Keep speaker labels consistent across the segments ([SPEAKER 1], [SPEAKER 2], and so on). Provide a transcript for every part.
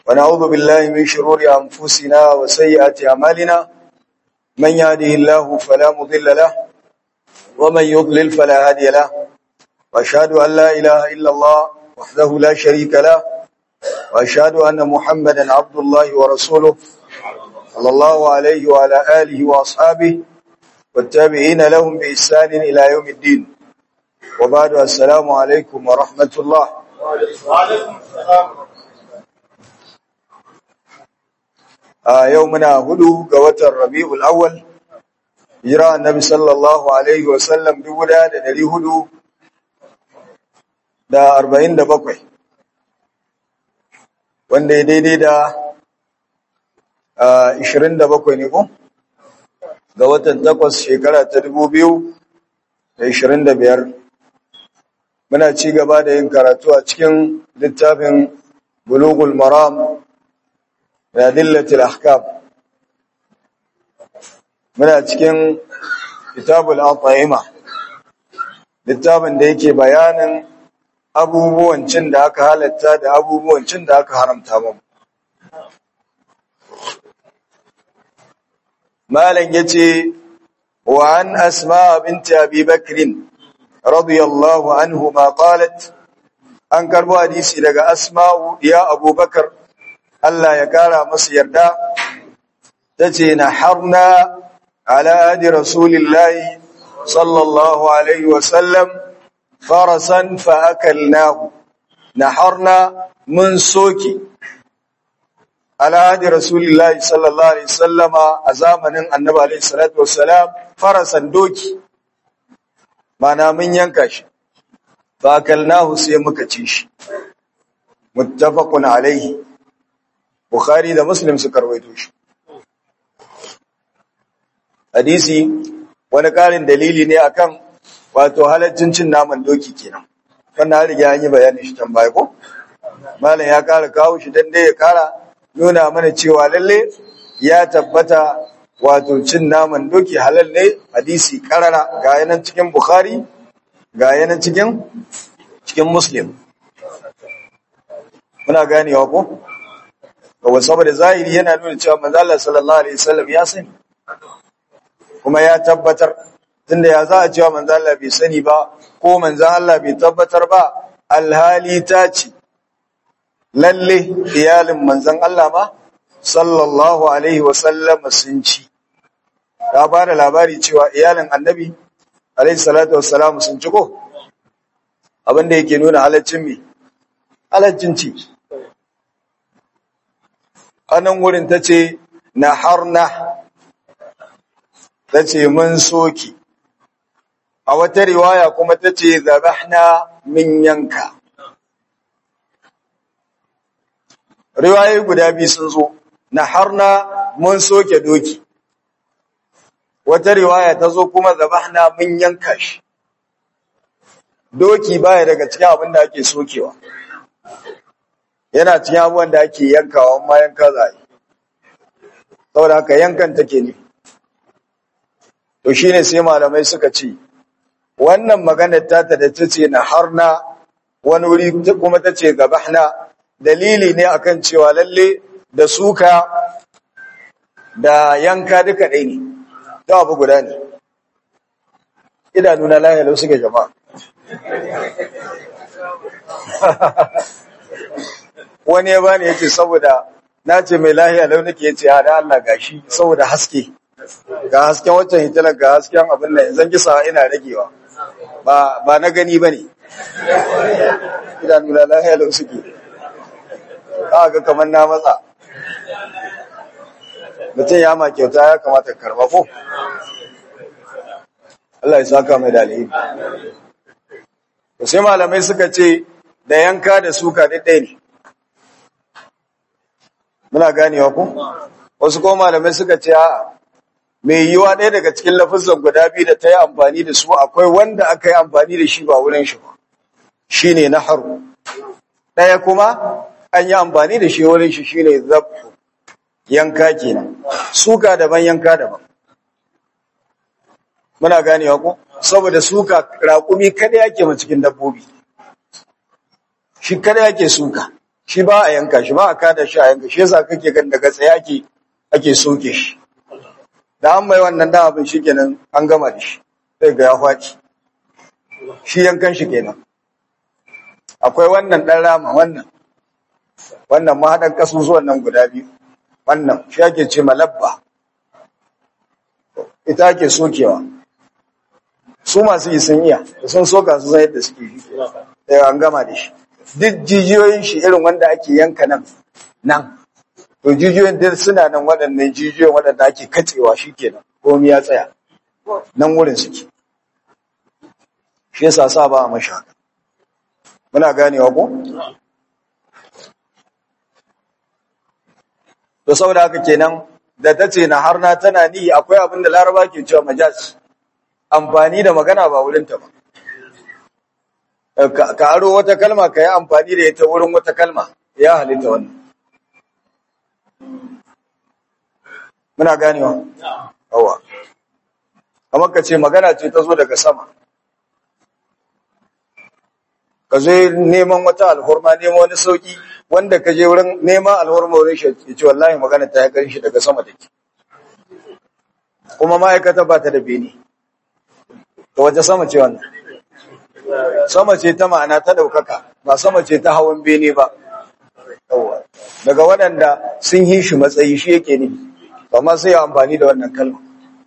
[SPEAKER 1] ونعوذ بالله من شرور أنفسنا وسيئات أعمالنا من يهده الله فلا مضل له ومن يضلل فلا هادي له وأشهد أن لا إله إلا الله وحده لا شريك له وأشهد أن محمدا عبد الله ورسوله صلى الله عليه وعلى آله وأصحابه والتابعين لهم بإحسان إلى يوم الدين وبعد السلام عليكم ورحمة الله
[SPEAKER 2] وعليكم السلام
[SPEAKER 1] a yau muna hudu ga watan rabi'ul awwal hijira annabi sallallahu alaihi wa sallam dubu da dari hudu da arba'in da bakwai wanda ya daidai da ishirin da bakwai ne ko ga watan takwas shekara ta dubu biyu da ishirin da biyar muna ci gaba da yin karatu a cikin littafin bulugul maram da dillatil ahkam muna cikin kitabul at'ima littafin da yake bayanin abubuwan cin da aka halatta da abubuwan cin da aka haramta mu malam yace wa an asma binti abi bakr radiyallahu anhuma qalat an karbo hadisi daga asma'u ya abubakar Allah ya kara masa yarda ta ce na harna ala'adi rasulillahi sallallahu alaihi wasallam farasan fa'akalnahu na harna mun soke ala'adi rasulillahi sallallahu alaihi wasallama a zamanin annaba alaihi salatu wasalam farasan doki mana mun yanka shi fa'akalnahu sai muka ci shi muttafaqun alaihi Bukhari da Muslim suka rawaito shi. Hadisi wani ƙarin dalili ne akan wato halaccin cin naman doki kenan. Wannan riga an yi bayani shi can baya ko? Malam ya ƙara kawo shi dan dai ya ƙara nuna mana cewa lalle ya tabbata wato cin naman doki halal ne hadisi ƙarara ga yanan cikin Bukhari ga yanan cikin cikin Muslim. Muna ganewa ko? kawai saboda zahiri yana nuna cewa manzo Allah sallallahu alaihi wasallam ya sani kuma ya tabbatar tunda ya za a cewa manzo Allah bai sani ba ko manzo Allah bai tabbatar ba alhali ta ce lalle iyalin manzon Allah ma sallallahu alaihi wasallam sun ci ta ba da labari cewa iyalin annabi alaihi salatu wassalam sun ci ko abinda yake nuna halaccin me halaccin ci anan wurin ta ce na harna ta ce mun soki a wata riwaya kuma ta ce zabahna min yanka riwayoyi guda biyu sun zo na harna mun soke doki wata riwaya ta zo kuma zabahna mun yanka shi doki baya daga cikin abin da ake sokewa yana cikin abubuwan da ake yankawa amma yanka za a yi saboda haka yankan take ne to shine sai malamai suka ce wannan maganar tata da ta ce na harna wani wuri kuma ta ce gabahna dalili ne akan cewa lalle da suka da yanka duka ɗai ne da abu guda ne idanuna lahiyalau suke jama'a wani ya bani yace saboda na ce mai lahiya lau nake yace ha da Allah gashi saboda haske ga hasken waccan hitilar ga hasken abin nan zan kisa ina ragewa ba ba na gani bane idan nuna lahiya lau suke ka ga kamar na matsa mutum ya ma kyauta ya kamata ka karba ko Allah ya saka mai dalili sai malamai suka ce da yanka da suka ɗaya ne muna ganewa ku wasu ko malamai suka ce a mai yiwa ɗaya daga cikin lafazan guda biyu da ta yi amfani da su akwai wanda aka yi amfani da shi ba wurin shi ba shi ne na haru ɗaya kuma an yi amfani da shi wurin shi shi ne zafu yanka kenan suka daban yanka daban muna ganewa ku saboda suka raƙumi kada yake ma cikin dabbobi shi kada yake suka shi ba a yanka shi ba a kada shi a yanka shi yasa kake gan daga tsaye ake ake soke shi da an mai wannan da abin shi kenan an gama da shi sai ga ya faɗi shi yankan shi kenan akwai wannan ɗan rama wannan wannan mahaɗan ƙasusuwan nan guda biyu wannan shi ake ce malabba ita ake sokewa su masu yi sun iya da sun soka su san yadda suke shi sai an gama da shi duk jijiyoyin shi irin wanda ake yanka nan nan to jijiyoyin duk suna nan waɗannan jijiyoyin waɗanda ake katsewa shi kenan komai ya tsaya nan wurin suke shi yasa sa ba a mashi haka muna ganewa ko to saboda haka kenan da ta ce na har na tana ni akwai abin da laraba ke cewa majaz amfani da magana ba wurinta ba ka ka aro wata kalma ka yi amfani da ita wurin wata kalma ya halitta wannan muna ganewa yawa kamar ka ce magana ce ta zo daga sama ka zo neman wata alhurma neman wani sauki wanda ka je wurin neman alhurma wurin shi ya ce wallahi magana ta ya karin shi daga sama take kuma ma'aikata ba ta da bene to wace sama ce wannan sama ce ta ma'ana ta ɗaukaka ba sama ce ta hawan bene ba Yawwa. daga waɗanda sun yi shi matsayi shi yake ne amma sai ya amfani da wannan kalma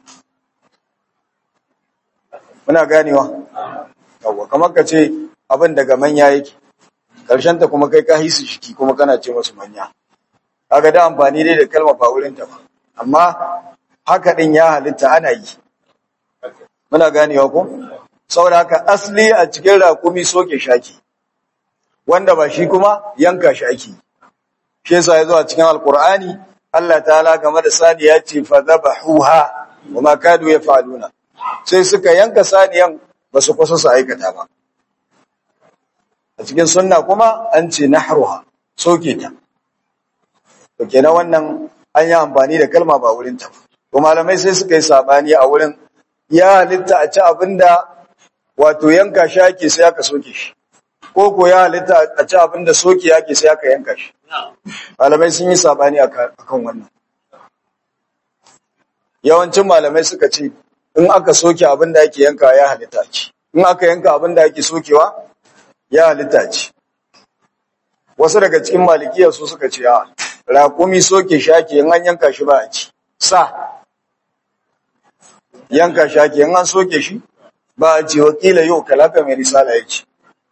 [SPEAKER 1] muna ganewa yawwa kamar ka ce abin daga manya yake ta kuma kai ka hisu shiki kuma kana ce masu manya kaga da amfani dai da kalma ba wurin ta ba amma haka din ya halitta ana yi muna ganewa ko saboda haka asli a cikin rakumi soke shaki wanda ba shi kuma yanka shi ake shi yasa yazo a cikin alqur'ani Allah ta'ala game da sani ya ce fa dhabahuha wa ma kadu yaf'aluna sai suka yanka saniyan ba su kusa su aikata ba a cikin sunna kuma an ce nahruha soke ta to kenan wannan an yi amfani da kalma ba wurin ta to malamai sai suka yi sabani a wurin ya halitta a ci abinda wato yanka shi ake sai aka soke shi ko ko ya halitta a ci abinda soke ake sai aka yanka shi malamai sun yi sabani akan wannan yawancin malamai suka ce in aka soke abinda ake yanka ya halitta ci in aka yanka abinda ake sokewa ya halitta ci wasu daga cikin malikiyar su suka ce a raƙumi soke shi ake in an yanka shi ba a ci sa yanka shi ake in an soke shi ba a ce wakila yau kalaka mai risala ya ce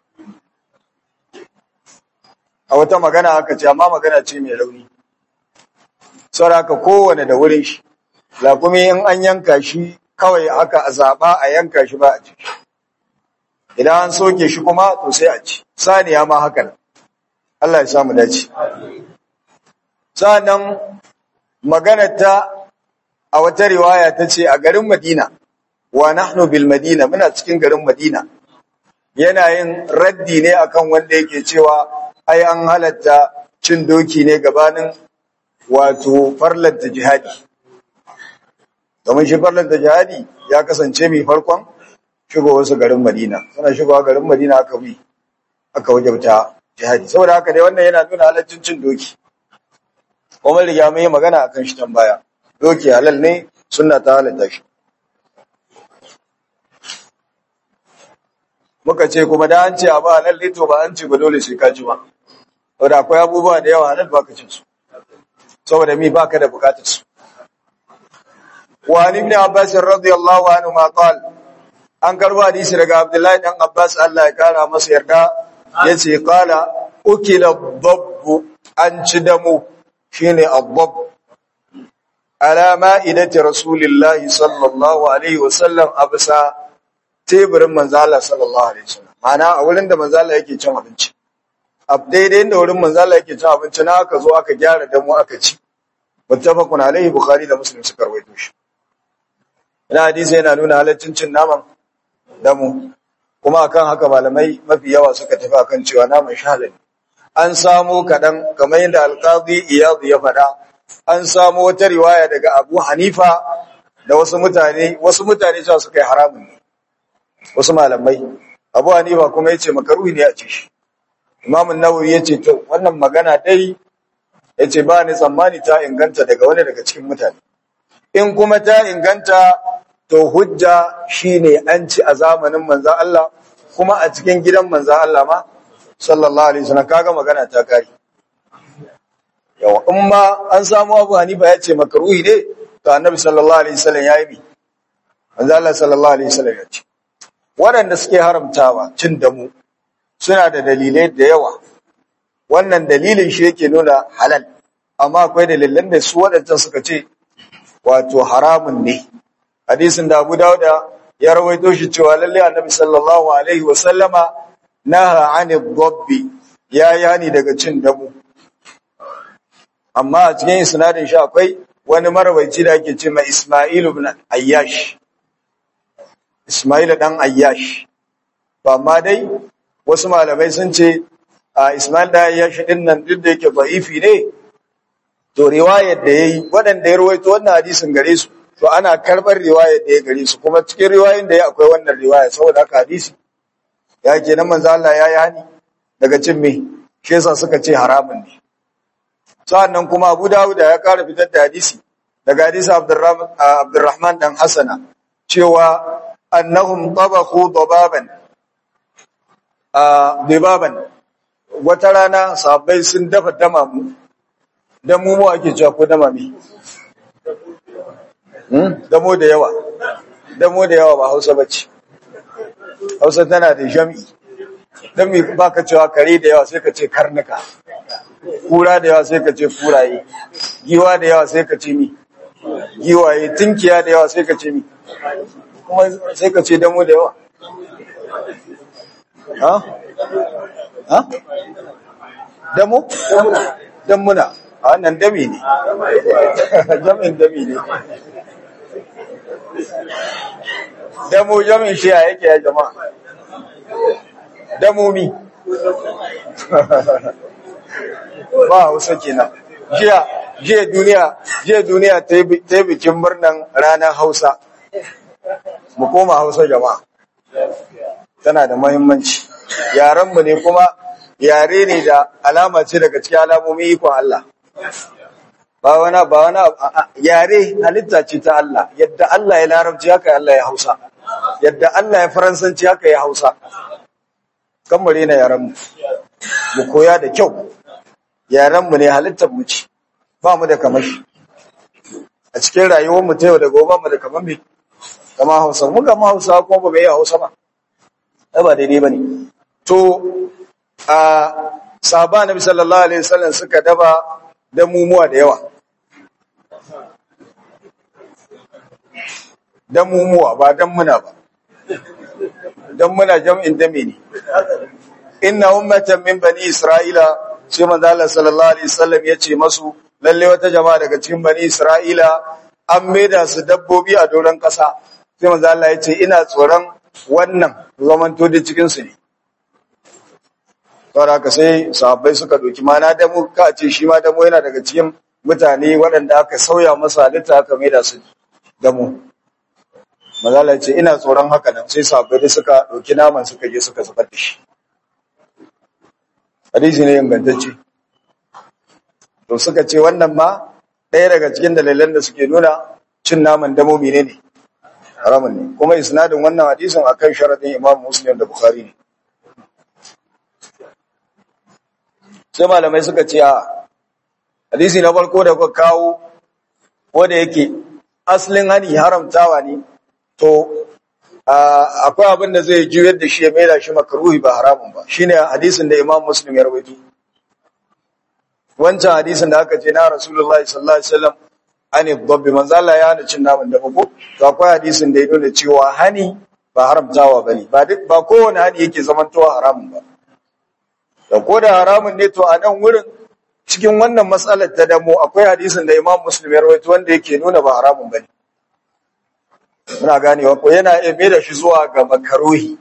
[SPEAKER 1] a wata magana aka ce amma magana ce mai rauni sauraka kowane da wurin shi raƙumi in an yanka shi kawai aka zaɓa a yanka shi ba a ci idan an soke shi kuma to sai a ci saniya ma haka nan Allah ya samu dace sa'annan maganar ta a wata riwaya ta ce a garin Madina wa nahnu bil Madina muna cikin garin Madina yana yin raddi ne akan wanda yake cewa ai an halatta cin doki ne gabanin wato farlanta jihadi domin shi farlanta jihadi ya kasance mai farkon shigo wasu garin Madina suna shigowa garin Madina aka bi aka wajabta jihadi saboda haka dai wannan yana nuna halaccin cin doki kuma riga mun yi magana akan shi tambaya doki halal ne sunna ta halatta shi muka ce kuma da an ce abu halal ne to ba an ce ba dole sai ka ci ba saboda akwai abubuwa da yawa halal baka cin su saboda mi baka da bukatar su wa an ibn abbas radiyallahu anhu ma qala an karbo hadisi daga abdullahi dan abbas Allah ya kara masa yarda yace qala ukila dhabb an ci damu shine adab ala ma'idati rasulillahi sallallahu alaihi wasallam absa teburin manzo Allah sallallahu alaihi wasallam mana a wurin da manzo Allah yake cin abinci a daidai inda wurin manzo Allah yake cin abinci na aka zo aka gyara damu aka ci muttafaqun alaihi bukhari da muslim suka rawaito shi ina hadisi yana nuna halaccin cin naman damu kuma akan haka malamai mafi yawa suka tafi akan cewa naman shalal an samu kadan kamar yadda alqadi iyad ya faɗa an samu wata riwaya daga Abu Hanifa da wasu mutane wasu mutane cewa suka yi haramun ne wasu malamai Abu Hanifa kuma yace makaruhi ne a ci shi Imam Nawawi yace to wannan magana dai yace ba ni tsammani ta inganta daga wani daga cikin mutane in kuma ta inganta to hujja shine an ci a zamanin manzo Allah kuma a cikin gidan manzo Allah ma sallallahu alaihi wasallam kaga magana ta kare yawa in ma an samu Abu Hanifa yace makruhi ne to Annabi sallallahu alaihi wasallam yayi bi manzo Allah sallallahu alaihi wasallam yace waɗanda suke haramtawa cin damu suna da dalilai da yawa wannan dalilin shi yake nuna halal amma akwai dalilan da su waɗancan suka ce wato haramun ne hadisin da Abu Dawud ya rawaito shi cewa lalle Annabi sallallahu alaihi wa sallama naha anid dabbi ya yani daga cin damu amma a cikin isnadin shi akwai wani marawaici da ake ce mai Isma'il ibn Ayyash Isma'il dan Ayyash to amma dai wasu malamai sun ce a Isma'il da Ayyash din nan duk da yake da'ifi ne to riwayar da yayi waɗanda ya rawaito wannan hadisin gare su to ana karbar riwayar da ya gare su kuma cikin riwayoyin da ya akwai wannan riwaya saboda haka hadisi ya ke nan manzo Allah ya yi hani daga cin me shi yasa suka ce haramun ne sa'annan kuma Abu Dawud ya kara fitar da hadisi daga hadisi Abdurrahman Abdurrahman dan Hasana cewa annahum tabakhu dababan a dibaban wata rana sahabbai sun dafa damamu dan mu mu ake cewa ko dama me hmm damo da yawa damo da yawa ba Hausa bace Hausa tana da jami dan me baka cewa kare da yawa sai ka ce karnuka kura da yawa sai ka ce kuraye giwa da yawa sai ka ce mi giwaye tinkiya da yawa sai ka ce mi kuma sai ka ce damo da yawa ha ha damo damuna a wannan dami ne jamin dami ne damo jamin shi a yake ya jama'a damomi ba hausa kenan jiya jiya duniya jiya duniya ta yi bikin murnan ranar hausa mu koma hausa jama'a tana da mahimmanci yarenmu ne kuma yare ne da alama ce daga cikin alamomin ikon Allah ba wani ba wani yare halitta ce ta Allah yadda Allah ya larabci haka Allah ya hausa yadda Allah ya faransanci haka ya hausa kan mu rena yarenmu mu koya da kyau yarenmu ne halittar mu ce ba mu da kamashi a cikin rayuwar mu ta yau da gobe mu da kamar me kama hausa mu ga hausa kuma ba mai hausa ba ai ba daidai bane to a sahaba nabi sallallahu alaihi wasallam suka daba da mumuwa da yawa da mumuwa ba dan muna ba dan muna jam'in dame ne inna ummatan min bani isra'ila sai manzo Allah sallallahu alaihi wasallam yace masu lalle wata jama'a daga cikin bani isra'ila an maida su dabbobi a doron kasa sai manzo Allah yace ina tsoron wannan zamanto da cikin su ne saboda haka sai sahabbai suka doki mana da mu ka ce shi ma damo yana daga cikin mutane waɗanda aka sauya masa halitta aka maida su damo mazala ce ina tsoron haka nan sai sahabbai da suka doki naman suka je suka zubar da shi hadisi ne ingantacce to suka ce wannan ma ɗaya daga cikin dalilan da suke nuna cin naman damo menene haramun ne kuma isnadin wannan hadisin akan sharadin Imam Muslim da Bukhari ne sai malamai suka ce a hadisi na farko da kuka kawo ko da yake asalin hani haramtawa ne to akwai abin da zai juyar da shi ya maida shi makaruhi ba haramun ba shine hadisin da Imam Muslim ya rawaito wancan hadisin da aka ce na Rasulullahi sallallahu alaihi wasallam ani dabbi manzo Allah ya hana cin naman da ko to akwai hadisin da ya nuna cewa hani ba haramtawa bane ba duk ba kowane hani yake zamantowa haramun ba da ko da haramun ne to a nan wurin cikin wannan matsalar ta damo akwai hadisin da Imam Muslim ya rawaito wanda yake nuna ba haramun bane muna ganewa ko yana iya mai da shi zuwa ga makaruhi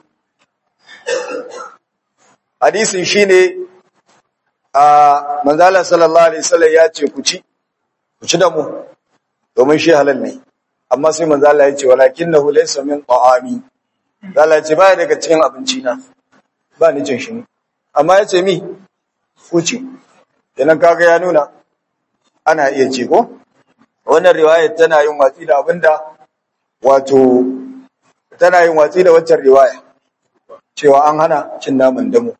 [SPEAKER 1] hadisin shine a manzala sallallahu alaihi wasallam ya ce ku ci ku ci da mu domin shi halal ne amma sai manzala ya ce walakinahu laysa min ta'ami Allah ce baya daga cikin abinci na ba ni cin shi amma ya ce mi ku ci kenan kaga ya nuna ana iya ci ko wannan riwayar tana yin watsi da abinda wato tana yin watsi da waccan riwaya cewa an hana cin naman damo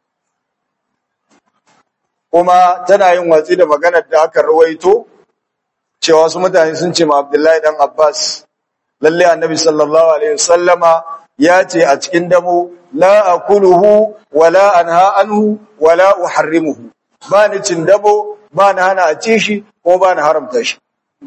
[SPEAKER 1] kuma tana yin watsi da maganar da aka rawaito cewa wasu mutane sun ce ma Abdullahi dan Abbas lalle annabi sallallahu alaihi wasallama ya ce a cikin damo la akuluhu wala anha anhu wala uharrimuhu ba ni cin damo ba na hana a ci shi ko ba na haramta shi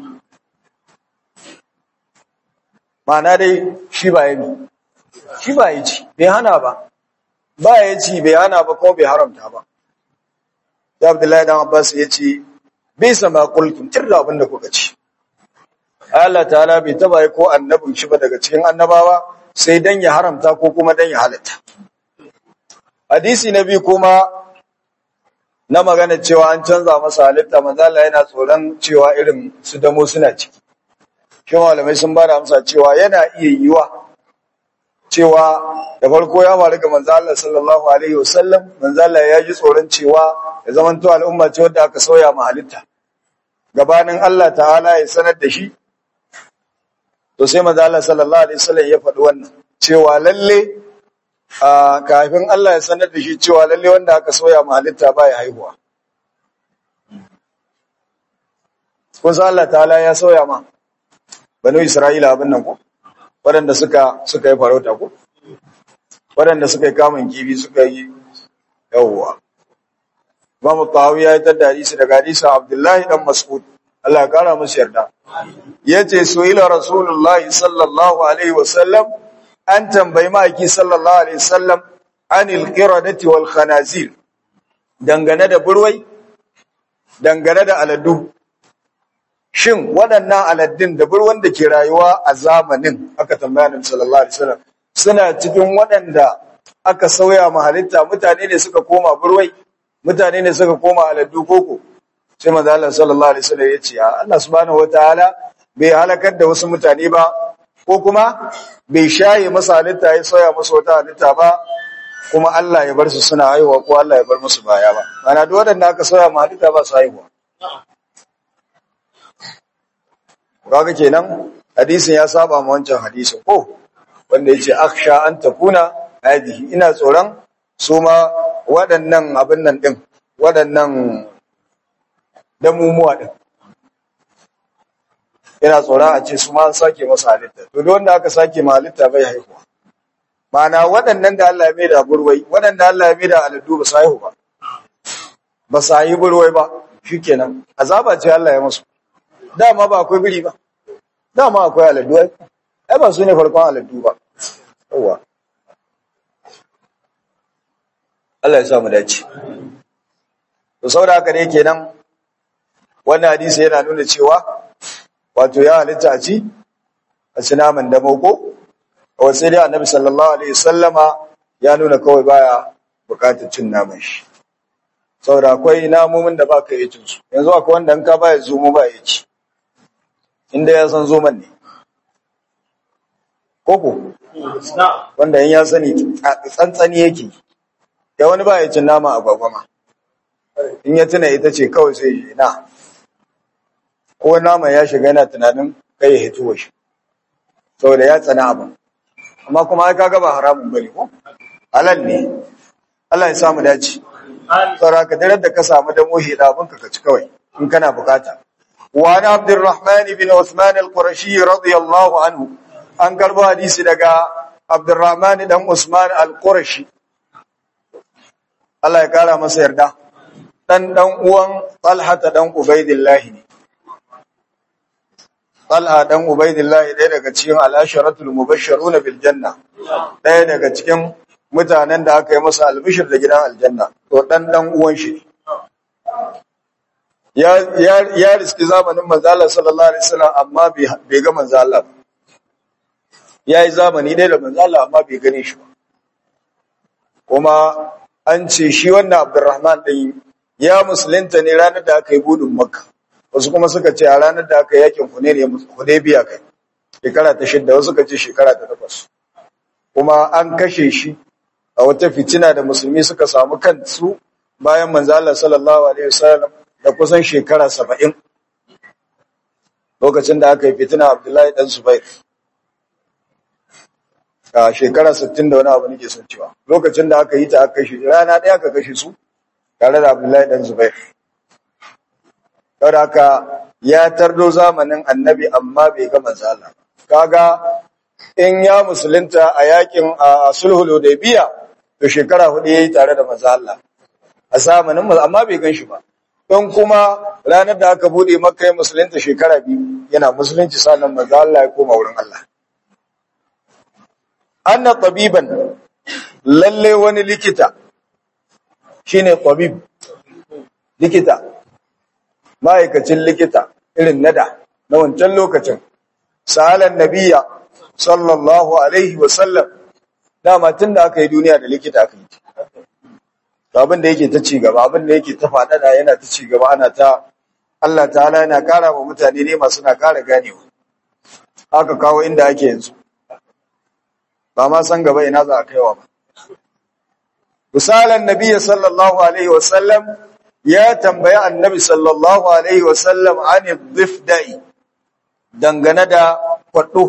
[SPEAKER 1] ma'ana dai shi ba yi shi ba yi ci bai hana ba ba ya ci bai hana ba ko bai haramta ba da Abdullahi dan Abbas ya ce bai sama kultum tirda abin da kuka ci Allah ta'ala bai taba yi ko annabin shi ba daga cikin annabawa sai dan ya haramta ko kuma dan ya halatta hadisi na biyu kuma na magana cewa an canza masa halitta manzo Allah yana tsoron cewa irin su damo suna ciki shi malamai sun bada amsa cewa yana iya yiwa cewa da farko ya faru ga manzo Allah sallallahu alaihi wasallam manzo Allah ya ji tsoron cewa ya zamanto al'umma ce wadda aka sauya ma halitta gabanin Allah ta'ala ya sanar da shi to sai manzo Allah sallallahu alaihi wasallam ya faɗi wannan cewa lalle a kafin Allah ya sanar da shi cewa lalle wanda aka soya ma halitta baya haihuwa kun san Allah ta'ala ya soya ma banu Isra'ila abin nan ko waɗanda suka suka yi farauta ko waɗanda suka yi kamun kibi suka yi yawwa Imam Tahawi ya yi tada hadisi daga hadisin Abdullahi dan Mas'ud Allah ya kara musu yarda yace su'ila Rasulullahi sallallahu alaihi wasallam an tambayi ma'aiki sallallahu alaihi wasallam anil qiradati wal khanazir dangane da burwai dangane da aladu shin waɗannan aladdin da burwan da ke rayuwa a zamanin aka tambaya Annabi sallallahu alaihi wasallam suna cikin waɗanda aka sauya ma halitta mutane ne suka koma burwai mutane ne suka koma aladdu koko sai manzo Allah sallallahu alaihi wasallam ya ce Allah subhanahu wataala bai halakar da wasu mutane ba ko kuma bai shaye masa halitta ya soya masa wata halitta ba kuma Allah ya bar su suna haihuwa ko Allah ya bar musu baya ba ana duk waɗanda aka soya ma halitta ba su haihuwa kaga kenan hadisin ya saba ma wancan hadisin ko wanda yace aksha an takuna hadihi ina tsoron su ma waɗannan abin nan din waɗannan damumuwa din ina tsoron a ce su ma an sake masa halitta to duk wanda aka sake ma halitta bai haihuwa ma'ana waɗannan da Allah ya mai da burwai waɗanda Allah ya mai da aladu ba su haihu ba ba su haihu burwai ba shikenan azaba ce Allah ya musu dama ba akwai biri ba dama akwai aladu ai ai ba su ne farkon aladu ba yawa Allah ya sa mu dace to saboda haka ne kenan wannan hadisi yana nuna cewa wato ya halitta a ci a ci naman da mako a sai dai annabi sallallahu alaihi sallama ya nuna kawai baya bukatar cin naman shi saboda akwai namomin da ba ka yi cin su yanzu akwai wanda in ka baya zomo ba ya ci inda ya san zoman ne koko wanda in ya sani tsantsani yake ya wani ba ya cin nama a gwagwama in ya tuna ita ce kawai sai ya na ko nama ya shiga yana tunanin kai ya hito shi saboda ya tsana abin amma kuma ai kaga ba haramun bane ko halal ne Allah ya samu dace saboda ka dare da ka samu da mohi da abin ka ci kawai in kana bukata wa ana abdurrahman ibn usman al-qurashi radiyallahu anhu an karbo hadisi daga abdurrahman dan usman al-qurashi Allah ya kara masa yarda dan dan uwan talha dan ubaidillah ne Talha dan Ubaidillah ɗaya daga cikin al-asharatul mubashshiruna bil janna ɗaya daga cikin mutanen da aka yi masa albishir da gidan aljanna to dan dan uwan shi ya ya ya riski zamanin manzo Allah sallallahu alaihi wasallam amma bai ga manzo Allah ba yayi zamani ɗaya da manzo Allah amma bai gane shi ba kuma an ce shi wannan Abdurrahman din ya musulunta ne ranar da aka yi budin Makka wasu kuma suka ce a ranar da aka yakin Hudaybiya kai shekara ta shidda wasu suka ce shekara ta takwas kuma an kashe shi a wata fitina da musulmi suka samu kansu bayan manzo Allah sallallahu alaihi wasallam da kusan shekara 70 lokacin da aka yi fitina Abdullahi dan Zubair a shekara 60 da wani abu nake son cewa lokacin da aka yi ta aka shi rana ɗaya aka kashe su tare da Abdullahi dan Zubair saboda haka ya tardo zamanin annabi amma bai ga manzo Allah kaga in ya musulunta a yakin a sulhul hudaybiya to shekara hudu yayi tare da manzo Allah a zamanin amma bai gan shi ba don kuma ranar da aka bude makka ya musulunta shekara biyu yana musulunci sannan manzo Allah ya koma wurin Allah anna tabiban lalle wani likita shine tabib likita ma'aikacin likita irin nada na wancan lokacin sahalan nabiya sallallahu alaihi wasallam dama tun da aka yi duniya da likita aka yi abin da yake ta ci gaba abin da yake ta faɗaɗa yana ta ci gaba ana ta Allah ta'ala yana ƙara wa mutane ne masu na ƙara ganewa aka kawo inda ake yanzu ba ma san gaba ina za a kaiwa ba misalan nabiya sallallahu alaihi wasallam ya tambaya annabi sallallahu alaihi wasallam an dhifda'i dangane da kwaɗo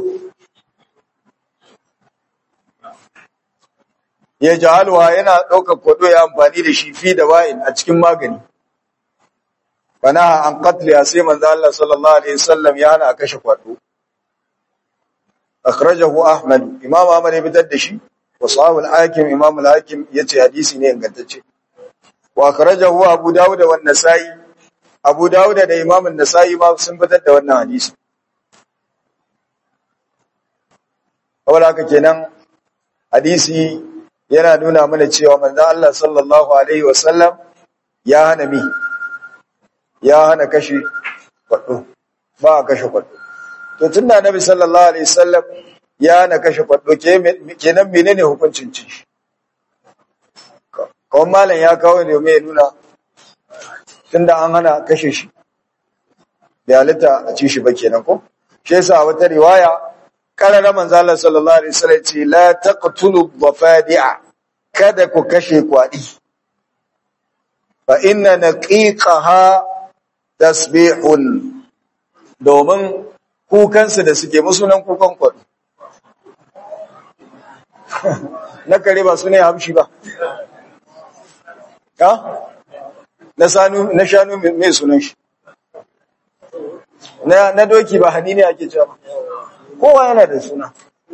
[SPEAKER 1] ya jahalwa yana ɗaukar kwaɗo ya amfani da shi fi da wa'in a cikin magani bana an qatliya sai manzo Allah sallallahu alaihi wasallam ya hana a kashe kwaɗo akhrajahu ahmad imam ahmad ya fitar da shi wa sahih al-hakim imam al-hakim yace hadisi ne ingantacce wa akhrajahu abu dawud wa an-nasa'i abu dawud da imam an-nasa'i ma sun fitar da wannan hadisi saboda haka kenan hadisi yana nuna mana cewa manzo Allah sallallahu alaihi wasallam ya hana mi ya hana kashe kwado ba a kashe kwado to tunda annabi sallallahu alaihi wasallam ya hana kashe kwado kenan menene hukuncin ci kawai malam ya kawo ne mai nuna tunda an hana kashe shi bai halitta a ci shi ba kenan ko shi yasa wata riwaya karara manzo Allah sallallahu alaihi wasallam ce la taqtulu dhafadi'a kada ku kashe kwadi fa inna naqiqaha tasbihun domin kukansu da suke musunan kukan kwadi na kare ba su ne hamshi ba ha na sanu na shanu mai sunan shi na na doki ba hanini ake cewa kowa yana da suna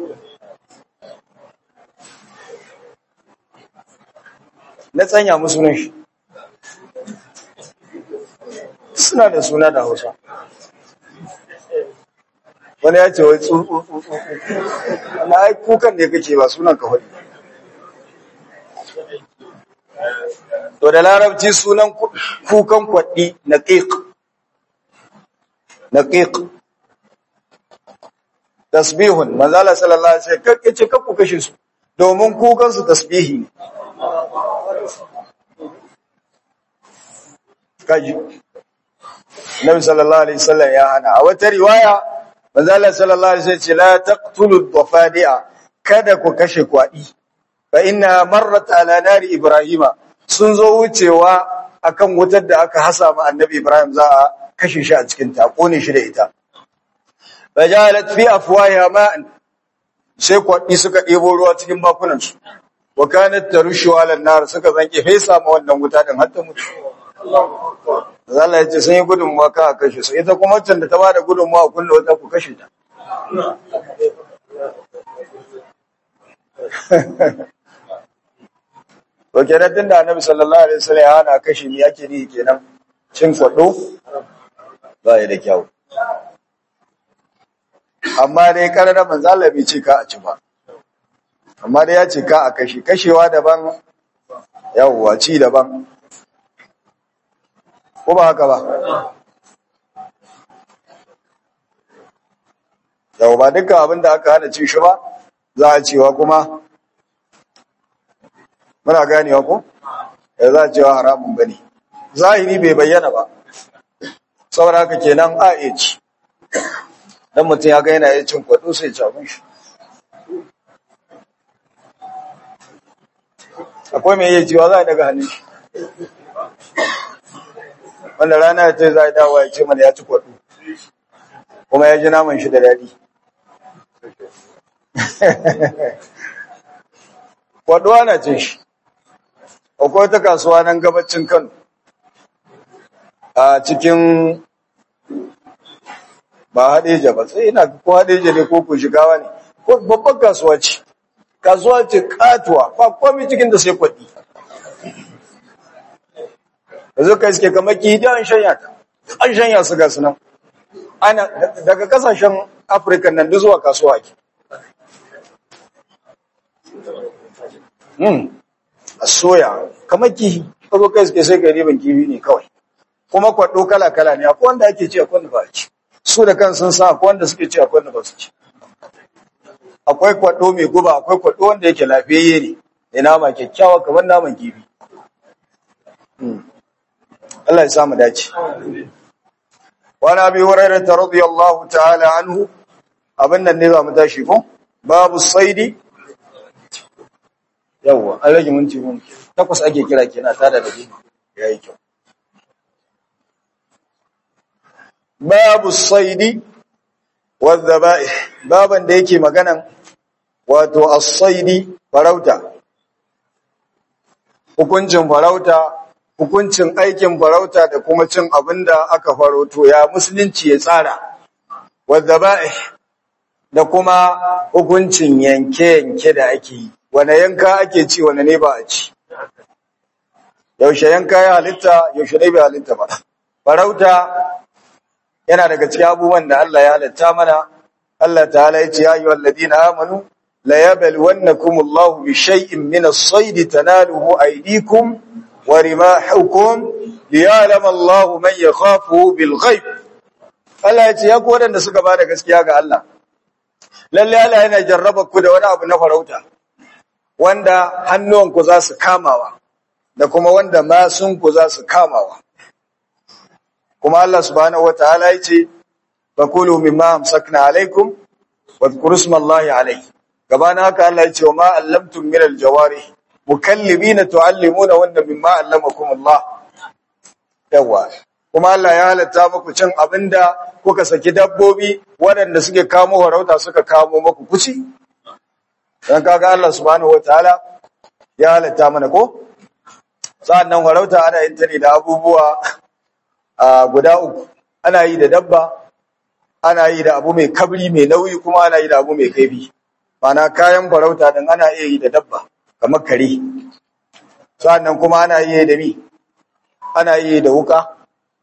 [SPEAKER 1] na tsanya musu nan shi suna da suna da hausa wani ya ce wai tsutsutsu na ai kukan ne kake ba sunan ka faɗi to da larabci sunan kukan kwaɗi na ƙiƙ na ƙiƙ tasbihun manzala sallallahu alaihi wasallam yace kakku kashe su domin kukan su tasbihi ne kaji Nabi sallallahu alaihi wasallam ya hana a wata riwaya manzala sallallahu alaihi wasallam ce la taqtulu dhafadi'a kada ku kashe kwadi fa inna marrat ala nari ibrahima sun zo wucewa akan wutar da aka hasa ma annabi ibrahim za a kashe shi a cikin ta kone shi da ita fajalat fi afwahiha ma'an sai kwaɗi suka ɗebo ruwa cikin bakunansu wa kanat tarushu ala nar suka zanke fesa ma wannan wuta din har ta mutu Allah ya ce sun yi gudunmuwa ka a kashe su ita kuma can da ta bada gudunmuwa kulle wata ku kashe ta to kenan tunda annabi sallallahu alaihi wasallam ya hana kashe ni yake ni kenan cin kwaɗo ba ya da kyau amma dai karara manzo Allah bai ce ka a ci ba amma dai ya ce ka a kashe kashewa daban yawwa ci daban ko ba haka ba yau ba dukkan abin da aka hana ci shi ba za a cewa kuma muna ganewa ko ya za a cewa haramun bane zahiri bai bayyana ba saboda haka kenan a iya ci dan mutum ya ga yana yin cin kwado sai ya ci shi akwai mai iya cewa za a daga hannun shi wanda rana ya ce za a dawo ya ce mana ya ci kwaɗo kuma ya ji naman shi da daɗi kwaɗo ana cin shi akwai ta kasuwa nan gabacin kano a cikin ba haɗeja ba sai ina ko haɗeja ne ko ku shigawa ne ko babban kasuwa ce kasuwa ce katuwa ba komai cikin da sai kwaɗi yanzu ka iske kamar kihi an shanya ta an shanya su ga sunan ana daga kasashen afirka nan duk zuwa kasuwa ke hmm a soya kamar kihi ka zo ka iske sai ka riban kifi ne kawai kuma kwaɗo kala kala ne akwai wanda ake ci akwai wanda ba a ci su da kan sun sa akwai wanda suke ci akwai wanda ba su ci akwai kwaɗo mai guba akwai kwaɗo wanda yake lafiyayye ne da nama kyakkyawa kamar naman kifi Allah ya samu dace wani abi hurairar ta radiyallahu ta'ala anhu abin nan ne za mu tashi ko babu saidi yawwa an rage minti mun takwas ake kira kenan tada da bi yayi kyau babu saidi wadhaba'i baban da yake maganan wato as-saidi farauta hukuncin farauta hukuncin aikin farauta da kuma cin abinda aka farauto ya musulunci ya tsara wadhaba'i da kuma hukuncin yanke-yanke da ake yi wane yanka ake ci wane ne ba a ci yaushe yanka ya halitta yaushe ne bai halitta ba farauta yana daga cikin abubuwan da Allah ya halitta mana Allah ta'ala ya ce ya ayyuhal ladina amanu la yabluwannakum Allahu bi shay'in min as-sayd tanaluhu aydikum wa rimahukum liya'lam Allahu man yakhafu bil ghaib Allah ya ce ya ku wadanda suka bada gaskiya ga Allah lalle Allah yana jarraba ku da wani abu na farauta wanda hannuwanku za su kamawa da kuma wanda masunku za su kamawa kuma Allah subhanahu wataala yace fakulu mimma amsakna alaikum wadhkuru ismallahi alayhi gabana haka Allah yace ma allamtum min aljawari mukallibina tuallimuna wanda mimma allamakum Allah yawa kuma Allah ya halatta muku cin abinda kuka saki dabbobi waɗanda suke kamo warauta suka kamo muku kuci dan kaga Allah subhanahu wataala ya halatta mana ko sa'annan warauta ana yin ta ne da abubuwa a guda uku ana yi da dabba ana yi da abu mai kabri mai nauyi kuma ana yi da abu mai kaifi mana kayan farauta din ana iya yi da dabba kamar kare sannan kuma ana iya da mi ana iya da wuka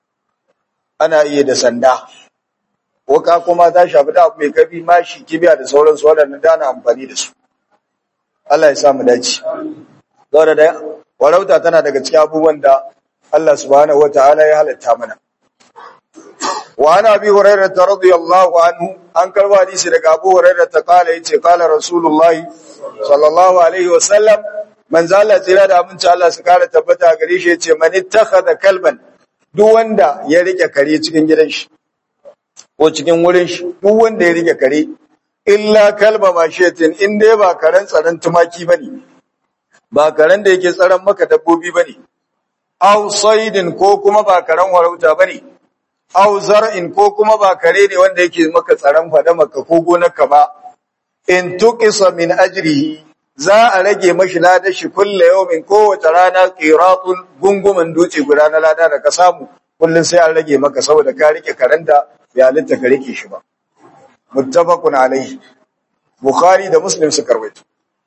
[SPEAKER 1] ana iya da sanda wuka kuma ta shafi da abu mai kaifi mashi kibiya da sauransu waɗanda da ana amfani da su Allah ya sa mu dace saboda da farauta tana daga cikin abubuwan da Allah subhanahu wataala ya halatta mana wa ana bi hurairah radiyallahu anhu an karba hadisi daga Abu Hurairah ta kala yace kala Rasulullah sallallahu alaihi wasallam man zalla tsira da aminci Allah su kara tabbata gare shi yace man ittakhadha kalban duk wanda ya rike kare cikin gidan shi ko cikin wurin shi duk wanda ya rike kare illa kalba mashiyatin in dai ba karen tsaron tumaki bane ba karen da yake tsaron maka dabbobi bane aw saidin ko kuma ba karen warauta bane aw zar'in ko kuma ba kare ne wanda yake maka tsaron fada maka ko gonarka ba in tuqisa min ajrihi za a rage mashi ladar shi kulle yawmin kowace rana qiratun gunguman duce guda na lada da ka samu kullun sai an rage maka saboda ka rike karanta ya halitta ka rike shi ba muttafaqun alaihi bukhari da muslim su karwaito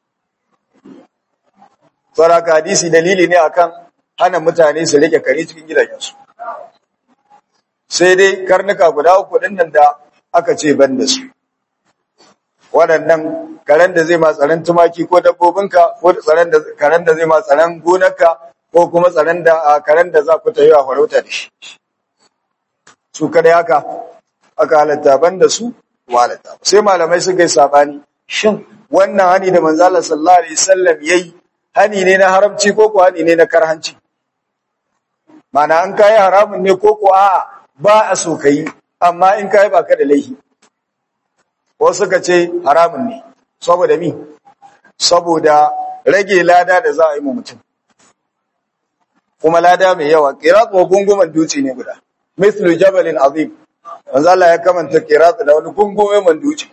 [SPEAKER 1] saraka hadisi dalili ne akan hana mutane su rike kare cikin gidajensu sai dai karnuka guda uku din nan da aka ce ban da su waɗannan karen da zai ma tsaron tumaki ko dabbobinka ko tsaron da karen da zai ma tsaron gonarka ko kuma tsaron da karen da za ku ta yi a farauta da shi su kada haka aka halatta ban da su halatta sai malamai suka yi sabani shin wannan hani da manzo Allah sallallahu alaihi wasallam yayi hani ne na haramci ko ko hani ne na karhanci mana an kai haramun ne ko ko a'a ba a so kai amma in kai baka da laifi ko suka ce haramun ne saboda mi saboda rage lada da za a yi mu mutum kuma lada mai yawa qirat wa gunguman duci ne guda mislu jabalin azim manzo Allah ya kamanta qirat da wani gungumen duci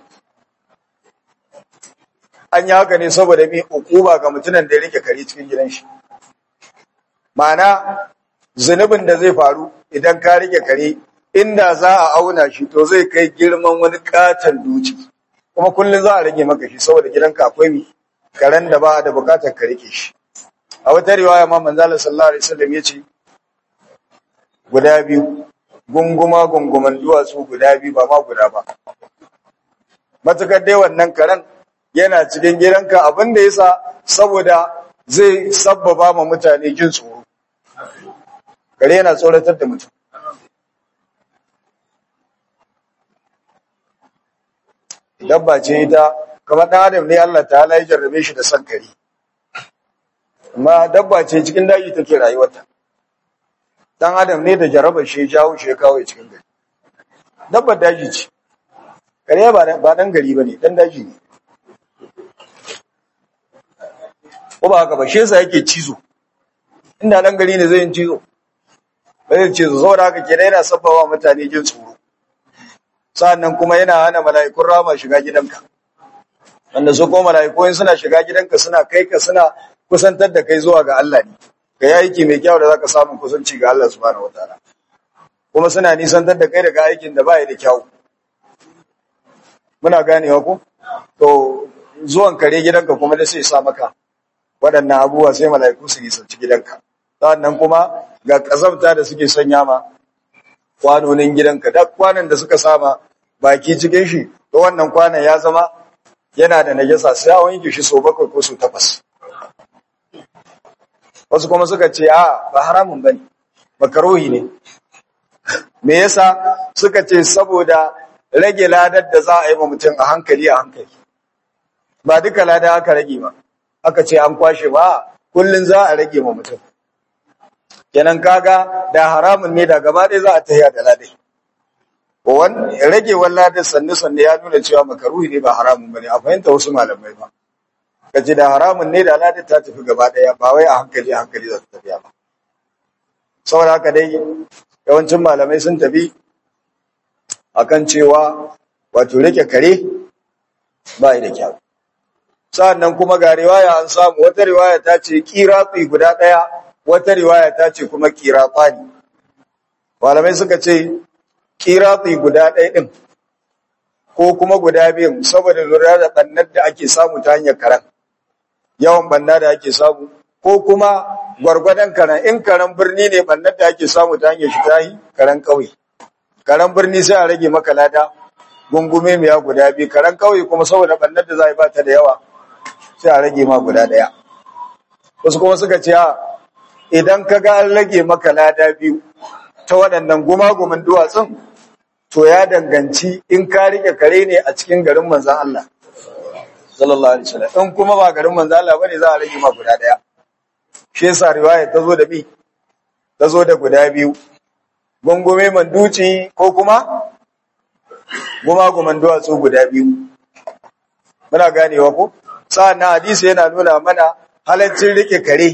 [SPEAKER 1] an yi haka ne saboda mi ukuba ga mutumin da ya rike kare cikin gidan shi ma'ana zunubin da zai faru idan ka rike kare inda za a auna shi to zai kai girman wani katon duci kuma kullum za a rage maka shi saboda gidanka akwai mi karen da ba da bukatar ka rike shi a wata riwaya ma manzo Allah sallallahu alaihi wasallam yace guda biyu gunguma gunguman duwatsu guda biyu ba ma guda ba matukar dai wannan karen yana cikin gidanka abin da yasa saboda zai sabbaba ma mutane jin tsoro kare yana tsoratar da mutum dabba ce ita kamar ɗan adam ne Allah ta'ala ya jarrabe shi da san kare amma dabba ce cikin daji take rayuwarta dan adam ne da jarabar shi ya jawo shi ya kawo cikin gari dabbar daji ce kare ba ba dan gari bane dan daji ne ko ba haka ba shi yasa yake cizo inda dan gari ne zai yin cizo ba zai cizo saboda haka kenan yana sabbawa mutane jin tsoro sa'annan kuma yana hana mala'ikun rama shiga gidanka wanda su kuma mala'ikun suna shiga gidanka suna kai ka suna kusantar da kai zuwa ga Allah ne ka yi aiki mai kyau da zaka samu kusanci ga Allah subhanahu wataala kuma suna nisantar da kai daga aikin da baya da kyau muna ganewa ko to zuwan kare gidanka kuma da sai sa maka waɗannan abubuwa sai mala'iku su nisanci gidanka sannan kuma ga kazamta da suke sanya ma kwanonin gidanka duk kwanan da suka sama baki cikin shi to wannan kwanan ya zama yana da najasa sai a wanke shi so bakwai ko so takwas wasu kuma suka ce a ba haramun bane makaruhi ne me yasa suka ce saboda rage ladar da za a yi wa mutum a hankali a hankali ba duka lada aka rage ba aka ce an kwashe ba kullun za a rage wa mutum kenan kaga da haramun ne da gaba ɗaya za a tahiya da ladai wan rage ladar sannu sannu ya nuna cewa makaruhi ne ba haramun bane a fahimta wasu malamai ba kace da haramun ne da ladar ta tafi gaba ɗaya ba wai a hankali a hankali za ta tafiya ba saboda haka dai yawancin malamai sun tafi akan cewa wato rike kare ba da kyau sa'annan kuma ga riwaya an samu wata riwaya ta ce kiratsi guda ɗaya wata riwaya ta ce kuma kiratsani malamai suka ce kiratsi guda ɗaya ɗin ko kuma guda biyun saboda lura da ɓannar da ake samu ta hanyar karen yawan ɓanna da ake samu ko kuma gwargwadon karen in karen birni ne ɓannar da ake samu ta hanyar shi ta yi karen ƙauye karen birni sai a rage maka lada gungume miya guda biyu karen ƙauye kuma saboda ɓannar da za a yi ba ta da yawa sai a rage ma guda ɗaya wasu kuma suka ce a idan ka ga an rage maka lada biyu ta waɗannan gumagumin duwatsun to ya danganci in ka rike kare ne a cikin garin manzan Allah sallallahu alaihi wasallam in kuma ba garin manzan Allah bane za a rage ma guda ɗaya shi yasa riwaya ta zo da bi ta zo da guda biyu gungume man duci ko kuma gumaguman duwatsu guda biyu muna ganewa ko sa'an hadisi yana nuna mana halaccin rike kare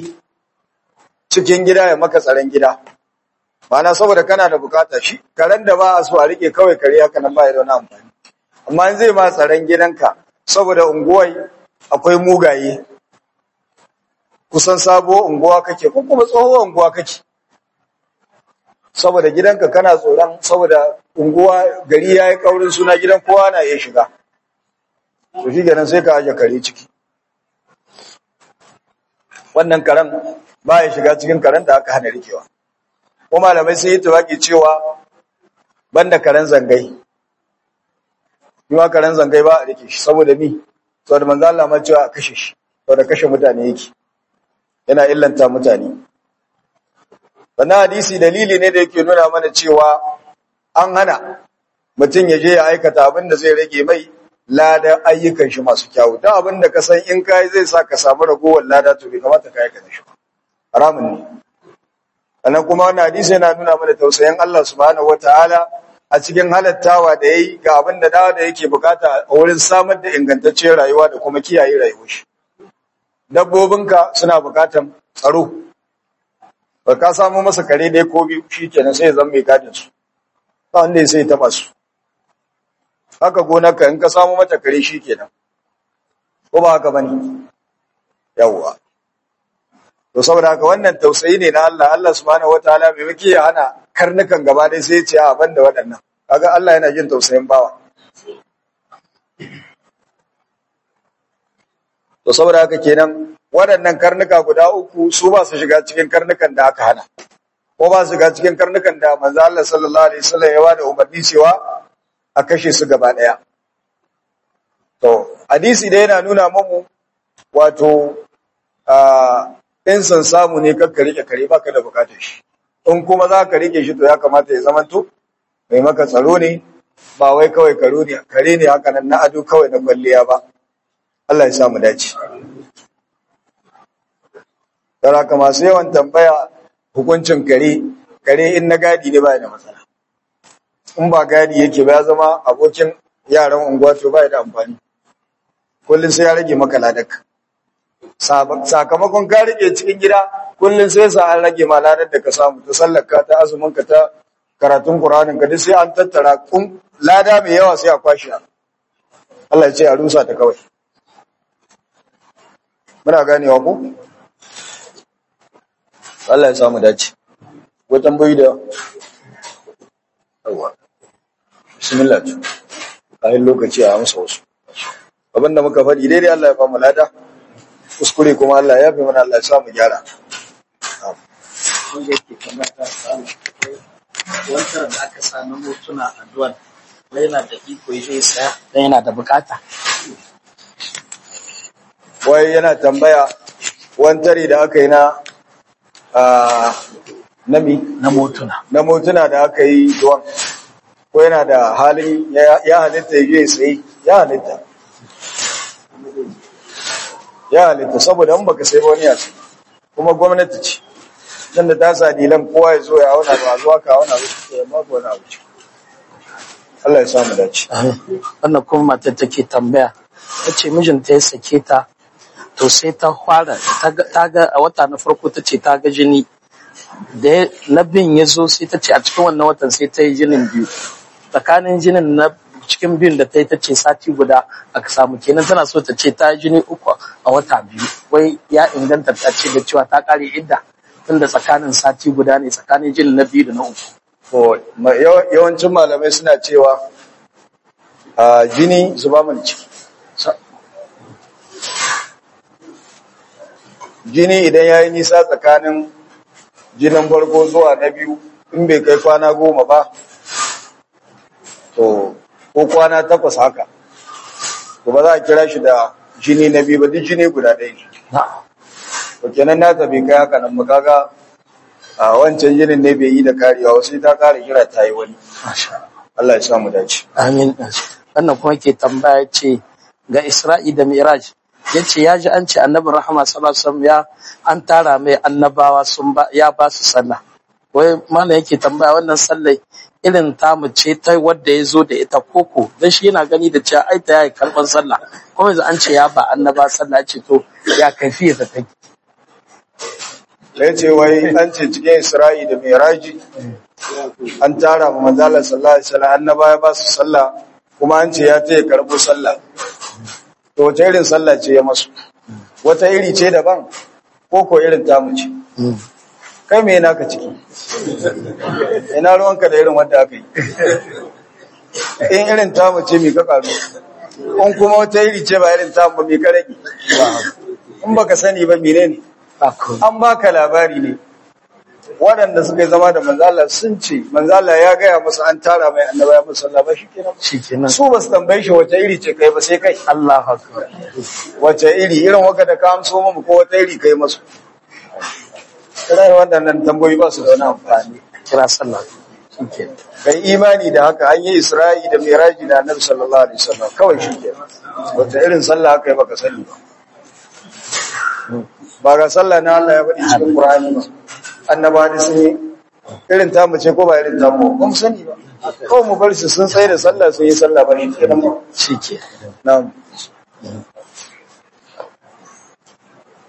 [SPEAKER 1] cikin gida ya maka tsaron gida Mana saboda kana da bukata shi karen da ba a so a rike kawai kare haka nan ba ya da wani amfani amma in zai ma tsaron gidanka saboda unguwai akwai mugaye kusan sabuwar unguwa kake ko kuma tsohuwar unguwa kake saboda gidanka kana tsoron saboda unguwa gari ya yi kaurin suna gidan kowa na iya shiga to shi ganin sai ka aje kare ciki wannan karen ba ya shiga cikin karen da aka hana rikewa ko malamai sun yi tawaki cewa banda karen zangai yiwa karen zangai ba a rike shi saboda mi saboda manzo Allah ma cewa a kashe shi saboda kashe mutane yake yana illanta mutane wannan hadisi dalili ne da yake nuna mana cewa an hana mutum ya je ya aikata abin da zai rage mai lada ayyukan shi masu kyawu ta abin da ka san in kai zai sa ka samu ragowar lada to bai kamata ka aikata shi haramun ne sannan kuma wannan hadisi yana nuna mana tausayin Allah subhanahu wataala a cikin halattawa da yayi ga abin da dawa da yake bukata a wurin samar da ingantacciyar rayuwa da kuma kiyaye rayuwar shi dabbobinka suna bukatan tsaro ba ka samu masa kare ɗaya ko biyu shi kenan sai ya zama mai gadin su ba wanda ya sai ya taba su haka gonarka in ka samu mata kare shi kenan ko ba haka bane yawwa to saboda haka wannan tausayi ne na Allah Allah subhanahu wataala bai miki ya hana karnukan gaba dai sai ya ce a banda waɗannan kaga Allah yana jin tausayin bawa to saboda haka kenan waɗannan karnuka guda uku su ba su shiga cikin karnukan da aka hana ko ba su shiga cikin karnukan da manzo Allah sallallahu alaihi wasallam ya bada umarni cewa a kashe su gaba ɗaya to hadisi da yana nuna mamu wato in san samu ne kakka rike kare baka da bukatar shi in kuma za ka rike shi to ya kamata ya zamanto mai maka tsaro ne ba wai kawai karo ne kare ne haka nan na ado kawai na kwalliya ba Allah ya sa mu dace Tara ka masu yawan tambaya hukuncin kare kare in na gadi ne ba da matsala in ba gadi yake ba ya zama abokin yaran unguwa to ba da amfani kullum sai ya rage maka ladaka sakamakon ka rike cikin gida kullum sai sa an rage ma ladar da ka samu ta sallarka ta azumin ka ta karatun Qur'anin ka duk sai an tattara kun lada mai yawa sai a kwashi Allah ya ce a rusa ta kawai muna ganewa ko Allah ya samu dace ko tambayi da yawa bismillah kayan lokaci a amsa wasu abinda muka faɗi daidai Allah ya famu lada kuskure kuma Allah ya fi mana Allah ya samu gyara
[SPEAKER 3] wanda yake kamar ta samu wancan da aka sa na motuna addu'ar da yana da iko ya zai saya dan yana da bukata
[SPEAKER 1] wai yana tambaya wantare da aka yi na a nami
[SPEAKER 3] na motuna
[SPEAKER 1] na motuna da aka yi duwan ko yana da halin ya ya halitta ya je sai ya halitta ya halitta saboda in baka sai ba wani ya sai kuma gwamnati ce dan da ta sa dilan kowa ya zo ya auna ba zuwa ka auna ba ya babu wani abu ce Allah ya samu dace
[SPEAKER 3] wannan kuma matar take tambaya ta ce mijinta ya sake ta to sai ta fara ta ga- ta ga a wata na farko ta ce ta ga jini da ya- na bin ya zo sai ta ce a cikin wannan watan sai ta yi jinin biyu tsakanin jinin na cikin biyun da ta yi ta ce sati guda aka samu kenan tana so ta ce ta yi jini uku a wata biyu wai ya inganta ta ce da cewa ta kare idda tunda tsakanin sati guda ne tsakanin jinin na biyu da na uku
[SPEAKER 1] to ma- yawa- yawancin malamai suna cewa a jini zuba mana ciki Sa- jini idan ya yi nisa tsakanin jinin farko zuwa na biyu in bai kai kwana goma ba to ko kwana takwas haka to ba za a kira shi da jini na biyu ba duk jini guda ɗaya ne
[SPEAKER 3] na'am
[SPEAKER 1] to kenan nata bai kai haka nan ba kaga a wancan jinin ne bai yi da karewa wasu ta kare kira ta yi wani
[SPEAKER 3] masha Allah.
[SPEAKER 1] Allah ya samu dace
[SPEAKER 3] Amin. Wannan kuma ke tambaya ce ga Isra'i da Miraj. Ya ce ya ji an ce annabi Rahama sallallahu alaihi wasallam ya an tara mai annabawa sun ba ya ba su sallah. Wai mana yake tambaya wannan sallai irin tamu ce ta wadda ya zo da ita koko dan shi yana gani da cewa ai ta yayi karban sallah kuma yanzu an ce ya ba annaba sallah ce to ya kafiya ta take
[SPEAKER 1] sai ce wai an ce cikin Isra'i da Miraji an tara ma manzala sallallahu alaihi wasallam annaba ya ba su sallah kuma an ce ya taya karbo sallah to wace irin sallah ce ya masu wata iri ce daban ko ko irin tamu ce kai me naka ciki ina ruwanka da irin wanda aka yi in irin tamu ce me ka karu in kuma wata iri ce ba irin tamu ba me ka rage in baka sani ba menene
[SPEAKER 3] Ako.
[SPEAKER 1] an baka labari ne waɗanda suka yi zama da manzala sun ce manzala ya gaya musu an tara mai annaba ya musu sallah ba shi kenan
[SPEAKER 3] Shikenan.
[SPEAKER 1] su ba su tambaye shi wace iri ce kai ba sai kai
[SPEAKER 3] Allahu akbar.
[SPEAKER 1] wace iri irin waka da ka amso mu ko wata iri kai masu kirai waɗannan tambayoyi ba su da wani amfani
[SPEAKER 3] Kira sallah. Shikenan.
[SPEAKER 1] kai imani da haka an yi isra'i da miraji da annabi sallallahu alaihi wasallam kawai shi ke wata irin sallah aka yi baka sani ba ba ga sallah na Allah ya faɗi cikin Qur'ani ba annaba da sun yi irin ta mu ce ko ba irin ta mu ba mu sani ba kawai mu bar su sun tsaye da sallah sun yi sallah ba shi kenan ba
[SPEAKER 3] Shikenan.
[SPEAKER 1] na'am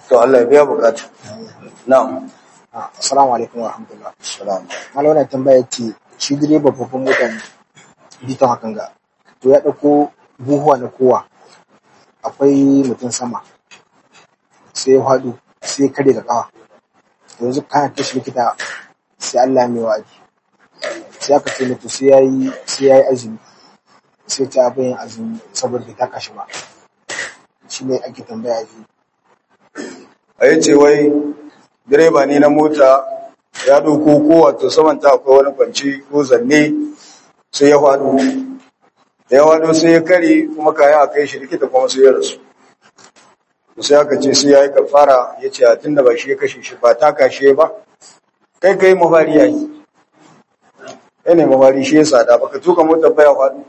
[SPEAKER 1] to Allah ya biya bukata na'am
[SPEAKER 4] Ah, Assalamu alaikum wa rahmatullah.
[SPEAKER 1] salam
[SPEAKER 4] Malam wannan tambaya ce shi direba babban mota ne bitan hakan ga to ya ɗauko buhuwa na kowa akwai mutum sama sai ya faɗo sai ya kare da ƙawa yanzu kana tashi likita sai Allah ya mai wa'adi sai aka ce mutu sai ya yi sai ya yi azumi sai ta abin yin azumi saboda bai taka shi ba shi ne ake tambaya ji
[SPEAKER 1] a yi ce wai direba ne na mota ya ɗauko ko wato saman ta akwai wani kwanci ko zanne sai ya faɗo da ya faɗo sai ya kare kuma kayan a kai shi likita kuma sai ya rasu to sai aka ce sai ya yi kafara ya ce a tun da ba shi ya kashe shi ba ta kashe ba kai kai mafari ya yi kai ne mafari shi ya sada ba ka tuka motar baya faɗo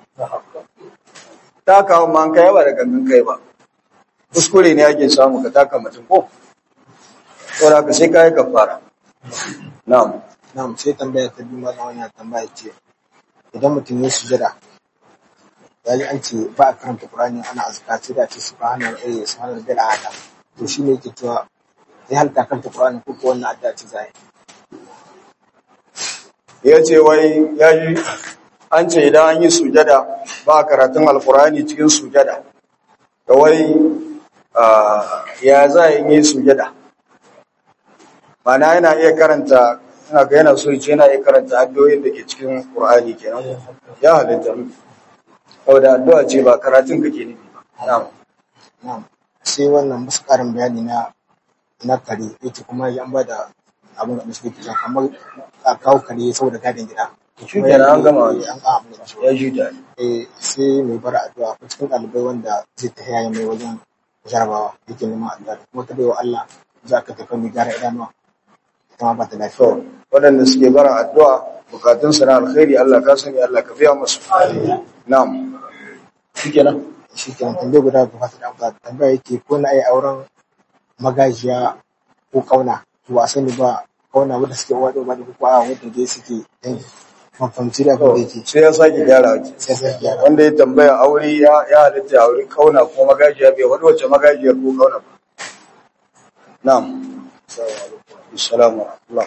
[SPEAKER 1] ta kawo ma an kai ba da gangan kai ba kuskure ne ake samu ka taka mutum ko saboda ka sai kai kafara na'am
[SPEAKER 4] na'am sai tambaya ta biyu malam wannan tambaya ce idan mutum ya sujada ya ji an ce ba a karanta Qur'ani ana azka sai da ce subhana eh subhana rabbil a'la to shine yake cewa ya halta karanta Qur'ani ko ko wannan addu'a ce zai
[SPEAKER 1] ya ce wai ya ji an ce idan an yi sujada ba a karatun alkurani cikin sujada da wai ah, ya za a yi sujada mana yana iya karanta ina ga yana so ya ce yana iya karanta addu'o'in da ke cikin qur'ani kenan ya halitta saboda addu'a ce ba karatun kake nufi ba na'am
[SPEAKER 4] na'am sai wannan musu karin bayani na na kare yace kuma ya an bada abin da musu ke kamar a kawo kare saboda gadin gida
[SPEAKER 1] shi kenan an gama
[SPEAKER 4] Eh, an gama abin da
[SPEAKER 1] ya ji da
[SPEAKER 4] eh sai mai bara addu'a ko cikin ɗalibai wanda zai ta yaya mai wajen jarabawa yake neman addu'a kuma ta baiwa Allah za ka tafi mai gara idanuwa kuma ba ta
[SPEAKER 1] to
[SPEAKER 4] lafiya
[SPEAKER 1] waɗanda suke bara addu'a bukatunsu na alkhairi Allah ka sani Allah ka biya musu na'am shikenan
[SPEAKER 4] shi kenan tambaye guda ba ta da amsa tambaya yake ko na yi auren magajiya ko kauna to ba a sani ba kauna wanda suke uwa da uba da ko a wanda dai suke dangi mafamci da abin da yake
[SPEAKER 1] sai ya sake gyara waje
[SPEAKER 4] sai sai gyara
[SPEAKER 1] wanda ya tambaya aure ya ya halitta ya aure kauna ko magajiya bai wani wace magajiyar ko kauna ba na'am assalamu alaikum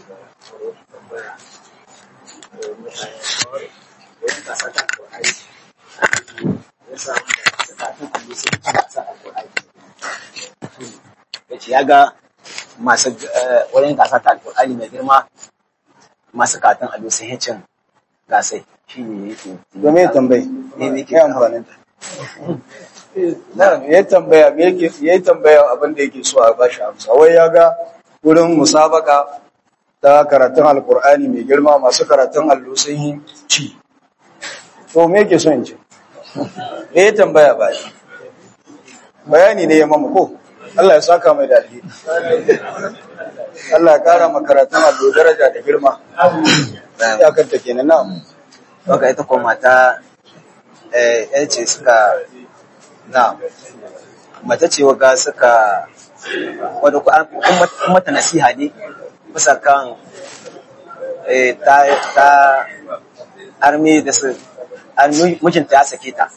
[SPEAKER 5] yace ya ga masu eh, wurin gasa ta alƙur'ani mai girma masu katon ado sun yi cin gasai shi ne yake
[SPEAKER 1] domin ya tambayi
[SPEAKER 5] ne ne
[SPEAKER 1] ke amfanin ta na ya tambaya me yake ya tambaya abin da yake so a bashi amsa wai ya ga wurin musabaka ta karatun alkur'ani mai girma masu karatun allo sun yi ci to me yake so in ci me ya tambaya ba shi bayani ne ya mamu ko Allah ya saka mai da alheri Allah ya kara ma karatun allo daraja da girma ya kanta kenan na'am
[SPEAKER 5] Waka ita kuma mata eh, yan ce suka na mata ce waga suka wadda ku an kun mat- kun mata nasiha ne bisa kan eh, ta ta armi da su armi mijinta ya sake ta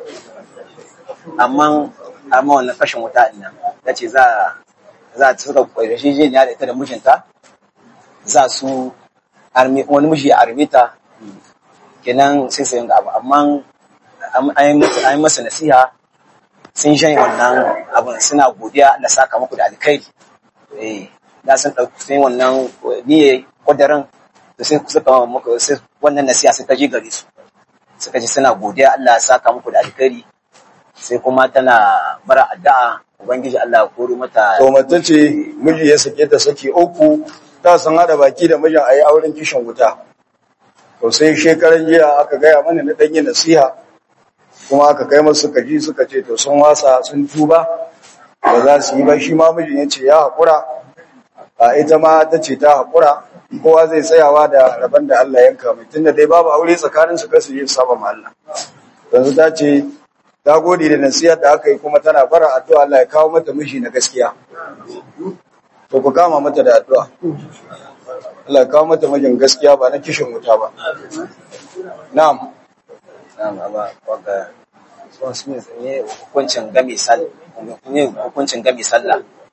[SPEAKER 5] amma amma wannan kashin wuta din nan ta ce za za ta suka kwaye shi da ita da mijinta za su armi wani miji ya arme ta kenan sai su yanga abu amma an yi masa- an yi masa nasiha sun shanye wannan abin suna godiya da saka muku da alkhairi eh da sun ɗauki sun yi wannan niyyar kudirin da sai suka muku sai wannan nasiha sai ta je gare su suka ji suna godiya Allah ya saka muku da alkhairi sai kuma tana bara addu'a ubangiji Allah ya koro mata
[SPEAKER 1] to mace ce miji ya sake ta saki uku ta san hada baki da mijin ayi auren kishin wuta to sai shekaran jiya aka gaya mana na danyi nasiha kuma aka kai masu suka ji suka ce to sun wasa sun tuba ba za su yi ba shi ma mijin ya ce ya haƙura a ita ma ta ce ta haƙura kowa zai tsayawa da rabon da Allah yanka mai tunda dai babu aure tsakanin su kasu yin saba ma Allah yanzu ta ce ta gode da nasiyar da aka yi kuma tana bara addu'a Allah ya kawo mata miji na gaskiya to ku kama mata da addu'a Allah ya kawo mata mijin gaskiya ba na kishin wuta ba na'am
[SPEAKER 5] Na'am, amma wanda sun su ne hukuncin gami sallah ne hukuncin gami sallah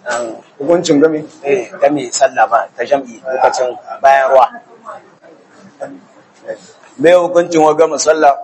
[SPEAKER 5] an
[SPEAKER 1] hukuncin game
[SPEAKER 5] eh game sallah ba ta jam'i lokacin bayan ruwa
[SPEAKER 1] mai hukuncin wa gama sallah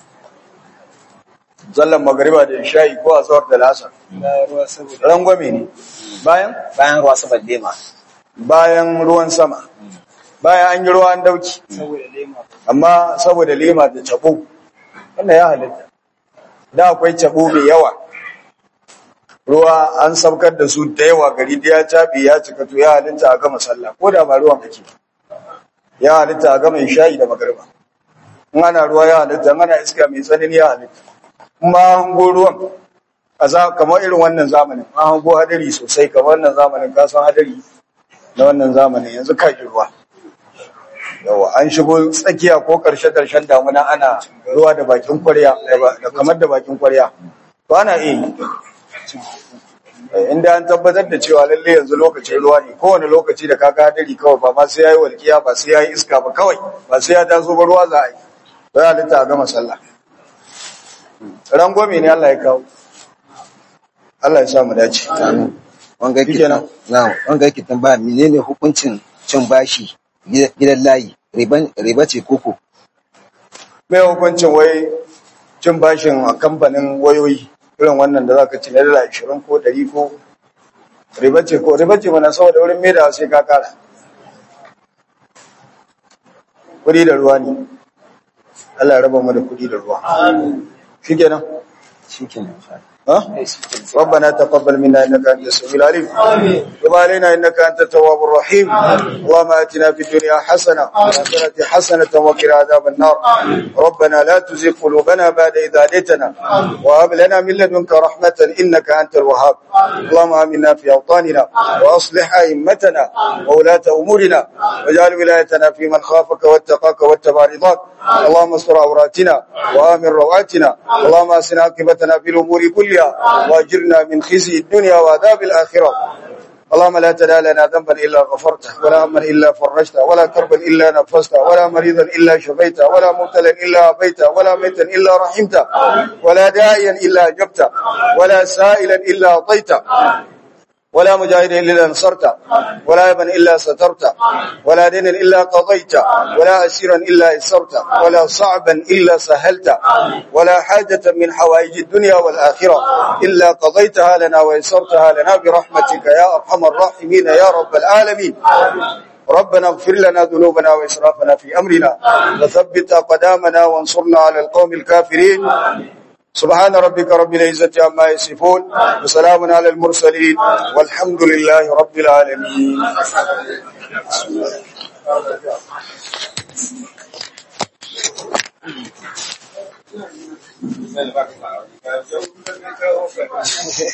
[SPEAKER 1] sallan magariba da isha'i ko azhar da lasar rangwame ne bayan
[SPEAKER 5] bayan ruwa saboda lema
[SPEAKER 1] bayan ruwan sama bayan an yi ruwa an dauki amma saboda lema da cabo wannan ya halitta da akwai cabo mai yawa ruwa an saukar da su da yawa gari da ya cabe ya cika to ya halitta a gama sallah ko da ba ruwan kake ya halitta a gama isha'i da magariba in ana ruwa ya halitta in ana iska mai tsanani ya halitta kuma hango ruwan a za kamar irin wannan zamanin an hango hadari sosai kamar wannan zamanin ka san hadari na wannan zamanin yanzu ka ji ruwa yawa an shigo tsakiya ko karshe karshen damuna ana ruwa da bakin kwarya da ba- da kamar da bakin kwarya to ana iya yi Eh, inda an tabbatar da cewa lalle yanzu lokacin ruwa ne kowane lokaci da kaga hadari kawai ba ma sai yayi walkiya ba sai yayi iska ba kawai ba sai ya taso ba ruwa za a yi ba ya halitta a gama sallah rangwame ne Allah ya kawo Allah ya sa mu dace
[SPEAKER 6] wanga yake
[SPEAKER 1] Shikenan.
[SPEAKER 6] na wanga yake tambaya menene hukuncin cin bashi gida- gidan layi riban riba ce koko
[SPEAKER 1] mai hukuncin wai cin bashin a kamfanin wayoyi irin wannan da zaka ci na dala 20 ko 100 ko riba ce ko riba ce mana saboda wurin mai da sai ka kara kudi da ruwa ne Allah ya raba mu da kudi da ruwa shikenan
[SPEAKER 6] shikenan
[SPEAKER 1] ها ربنا تقبل منا انك انت السميع العليم وتب علينا انك انت التواب الرحيم اللهم اتنا في الدنيا حسنه وفي الاخره حسنه وقنا عذاب النار ربنا لا تزغ قلوبنا بعد اذ هديتنا وهب لنا من لدنك رحمه انك انت الوهاب اللهم امنا في اوطاننا واصلح ائمتنا وولاه امورنا واجعل ولايتنا في من خافك واتقاك واتبع رضاك اللهم استر عوراتنا وامن روعاتنا اللهم اسنا عاقبتنا في الامور كلها واجرنا من خزي الدنيا وعذاب الاخره اللهم لا تدع لنا ذنبا الا غفرته ولا هما الا فرجته ولا كربا الا نفسته ولا مريضا الا شفيته ولا مبتلا الا عافيته ولا ميتا الا رحمته ولا داعيا الا اجبته ولا سائلا الا اعطيته ولا مجاهدا الا نصرته ولا ابا الا سترته ولا دينا الا قضيته ولا اسيرا الا يسرته ولا صعبا الا سهلته ولا حاجه من حوائج الدنيا والاخره الا قضيتها لنا ويسرتها لنا برحمتك يا ارحم الراحمين يا رب العالمين ربنا اغفر لنا ذنوبنا واسرافنا في امرنا وثبت اقدامنا وانصرنا على القوم الكافرين سبحان ربك رب العزة عما يصفون وسلام على المرسلين والحمد لله رب العالمين